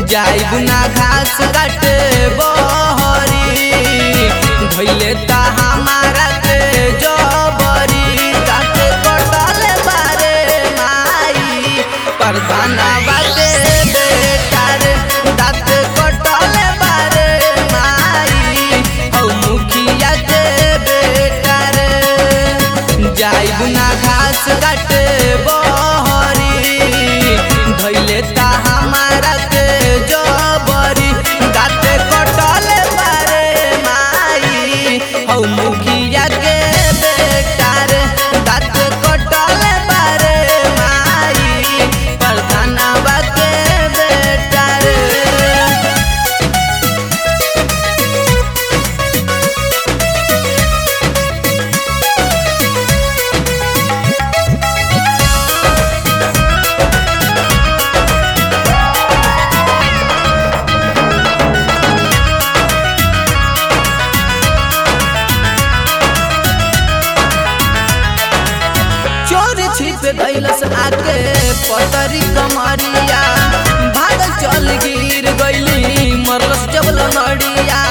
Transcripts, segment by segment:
जाइब ना घास काटे बहरी धैले ता हमारा के जबरी काटे कटल बारे माई परदाना बाटे बेटा रे दाँत कटल बारे माई हौ मुखिया के बेटा रे जाइब ना घास काटे बहरी धैले ता हमारा के जबरी दाँत कटल बारे माई हौ मुखिया के बेटा रे दाँत कटल बारे माई प्रधानवा के बेटा रे चोर छिप गैलस आके पतरी कमरिया भाग चल गिर गैली मरलस जब लनड़िया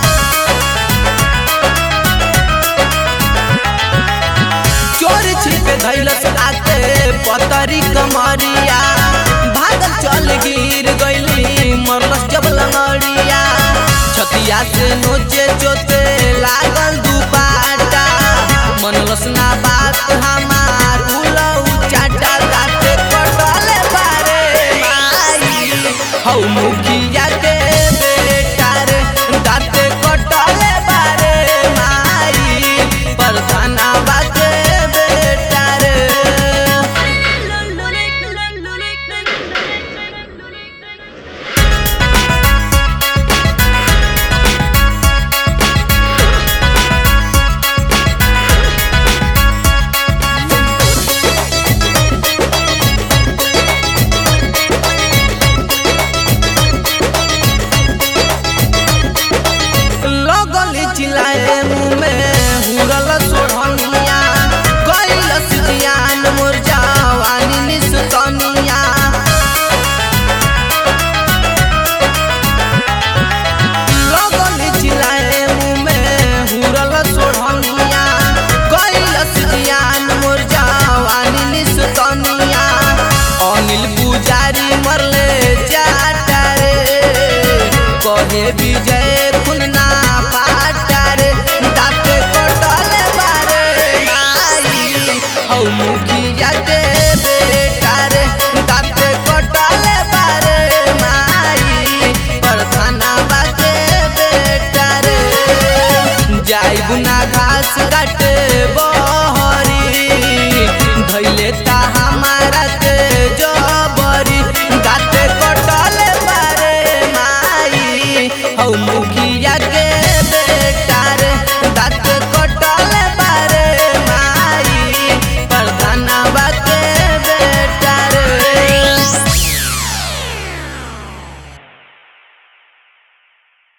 चोर छिप गैलस आके पतरी कमरिया भाग चल गिर गैली मरलस जब लनड़िया छतिया से नोचे चोते लागल दुपाटा मनलस ना बात हमार उलऊ चाटा दाते कटल बारे माई हौ मुखिया के बेटा रे दाते कटल बारे माई प्रधानवा के बेटा रे लगल चिल्लाए मुँह में हुरल सोढ़निया कैलस जियान मोर जवानी निस्तनिया लगल चिल्लाए मुँह में हुरल सोढ़निया कैलस जियान मोर जवानी निस्तनिया अनिल पुजारी मरले जाटा रे कहे विजय खुलना पाटा रे दाँत कटल बारे माई हौ मुखिया के बेटा रे दाँत कटल बारे माई प्रधानवा के बेटा रे जाइब ना घास काटे बहरी धैले ता हमारा के जबरी दाँत कटल बारे माई हौ